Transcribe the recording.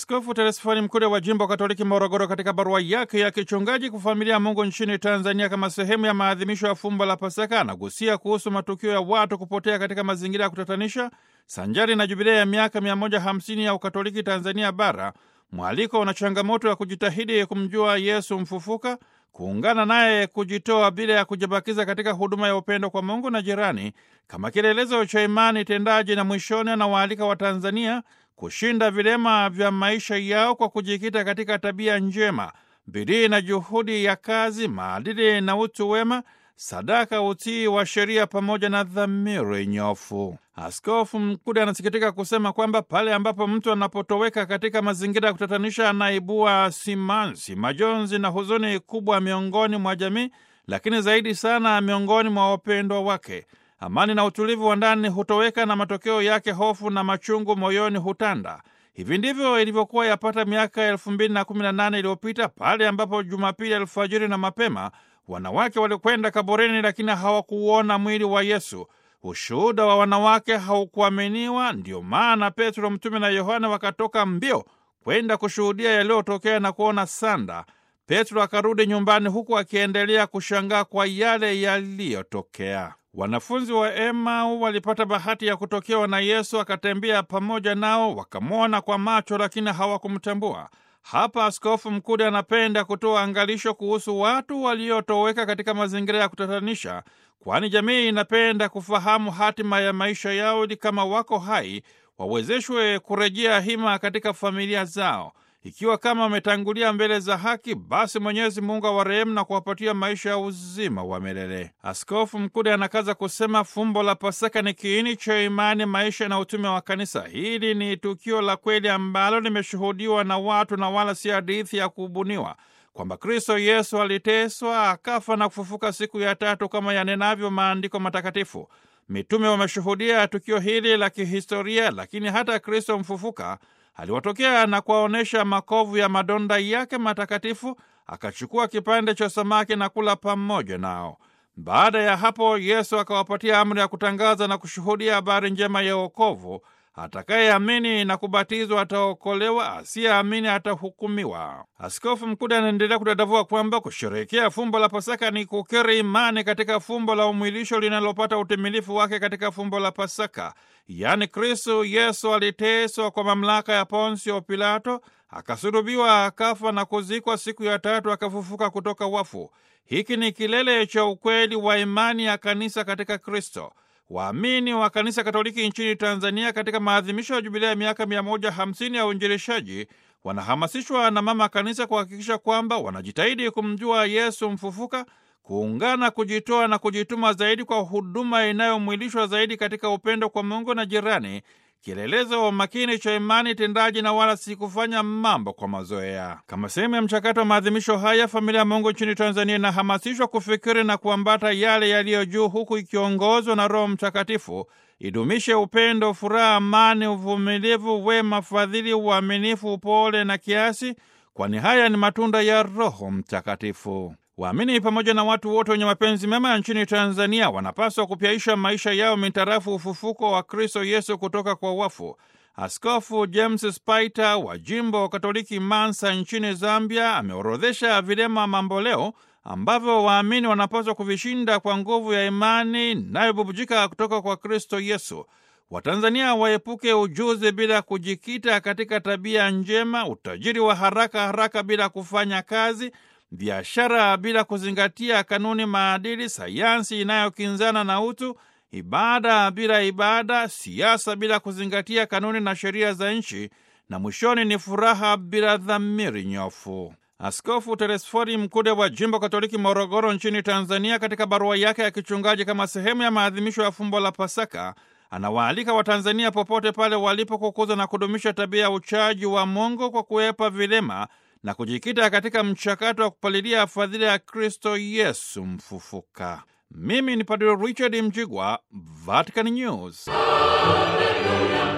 Askofu Telesfoni Mkude wa jimbo Katoliki Morogoro, katika barua yake ya kichungaji kwa familia ya Mungu nchini Tanzania kama sehemu ya maadhimisho ya fumbo la Pasaka, anagusia kuhusu matukio ya watu kupotea katika mazingira ya kutatanisha sanjari na jubilei ya miaka 150 ya Ukatoliki Tanzania Bara, mwaliko na changamoto ya kujitahidi kumjua Yesu mfufuka, kuungana naye, kujitoa bila ya kujibakiza katika huduma ya upendo kwa Mungu na jirani kama kielelezo cha imani tendaji, na mwishoni anawaalika Watanzania kushinda vilema vya maisha yao kwa kujikita katika tabia njema, bidii na juhudi ya kazi, maadili na utu wema, sadaka, utii wa sheria pamoja na dhamiri nyofu. Askofu Mkude anasikitika kusema kwamba pale ambapo mtu anapotoweka katika mazingira ya kutatanisha, anaibua simansi, majonzi na huzuni kubwa miongoni mwa jamii, lakini zaidi sana miongoni mwa wapendwa wake. Amani na utulivu wa ndani hutoweka na matokeo yake hofu na machungu moyoni hutanda. Hivi ndivyo ilivyokuwa yapata miaka elfu mbili na kumi na nane iliyopita pale ambapo Jumapili alfajiri na mapema wanawake walikwenda kaburini, lakini hawakuuona mwili wa Yesu. Ushuhuda wa wanawake haukuaminiwa. Ndiyo maana Petro mtume na Yohana wakatoka mbio kwenda kushuhudia yaliyotokea na kuona sanda. Petro akarudi nyumbani huku akiendelea kushangaa kwa yale yaliyotokea. Wanafunzi wa Emau walipata bahati ya kutokewa na Yesu, akatembea pamoja nao, wakamwona kwa macho, lakini hawakumtambua. Hapa Askofu Mkude anapenda kutoa angalisho kuhusu watu waliotoweka katika mazingira ya kutatanisha, kwani jamii inapenda kufahamu hatima ya maisha yao, ili kama wako hai wawezeshwe kurejea hima katika familia zao. Ikiwa kama wametangulia mbele za haki, basi Mwenyezi Mungu awarehemu na kuwapatia maisha ya uzima wa milele. Askofu Mkude anakaza kusema fumbo la Pasaka ni kiini cha imani, maisha na utume wa Kanisa. Hili ni tukio la kweli ambalo limeshuhudiwa na watu na wala si hadithi ya kubuniwa, kwamba Kristo Yesu aliteswa, akafa na kufufuka siku ya tatu kama yanenavyo maandiko matakatifu. Mitume wameshuhudia tukio hili la kihistoria, lakini hata Kristo mfufuka aliwatokea na kuwaonyesha makovu ya madonda yake matakatifu, akachukua kipande cha samaki na kula pamoja nao. Baada ya hapo, Yesu akawapatia amri ya kutangaza na kushuhudia habari njema ya wokovu. Atakayeamini na kubatizwa ataokolewa, asiyeamini atahukumiwa. Askofu Mkude anaendelea kudadavua kwamba kusherehekea fumbo la Pasaka ni kukiri imani katika fumbo la umwilisho linalopata utimilifu wake katika fumbo la Pasaka, yaani Kristo Yesu aliteswa kwa mamlaka ya Ponsio Pilato, akasulubiwa, akafa na kuzikwa, siku ya tatu akafufuka kutoka wafu. Hiki ni kilele cha ukweli wa imani ya kanisa katika Kristo. Waamini wa kanisa Katoliki nchini Tanzania katika maadhimisho ya jubilea ya miaka 150 ya uinjilishaji wanahamasishwa na mama kanisa kuhakikisha kwamba wanajitahidi kumjua Yesu mfufuka, kuungana, kujitoa na kujituma zaidi kwa huduma inayomwilishwa zaidi katika upendo kwa Mungu na jirani, kielelezo wa makini cha imani tendaji na wala si kufanya mambo kwa mazoea. Kama sehemu ya mchakato wa maadhimisho haya, familia ya Mungu nchini Tanzania inahamasishwa kufikiri na kuambata yale yaliyo juu, huku ikiongozwa na Roho Mtakatifu idumishe upendo, furaha, amani, uvumilivu, wema, fadhili, uaminifu, upole na kiasi, kwani haya ni matunda ya Roho Mtakatifu. Waamini pamoja na watu wote wenye mapenzi mema nchini Tanzania wanapaswa kupyaisha maisha yao mitarafu ufufuko wa Kristo Yesu kutoka kwa wafu. Askofu James Spaita wa jimbo Katoliki Mansa nchini Zambia ameorodhesha vilema mamboleo ambavyo waamini wanapaswa kuvishinda kwa nguvu ya imani inayobubujika kutoka kwa Kristo Yesu. Watanzania waepuke ujuzi bila kujikita katika tabia njema, utajiri wa haraka haraka bila kufanya kazi biashara bila kuzingatia kanuni, maadili, sayansi inayokinzana na utu, ibada bila ibada, siasa bila kuzingatia kanuni na sheria za nchi, na mwishoni ni furaha bila dhamiri nyofu. Askofu Telesfori Mkude wa jimbo Katoliki Morogoro nchini Tanzania, katika barua yake ya kichungaji kama sehemu ya maadhimisho ya fumbo la Pasaka, anawaalika Watanzania popote pale walipo kukuza na kudumisha tabia ya uchaji wa Mungu kwa kuepa vilema na kujikita katika mchakato wa kupalilia fadhila ya Kristo Yesu mfufuka. Mimi ni Padre Richard Mjigwa, Vatican News. Hallelujah.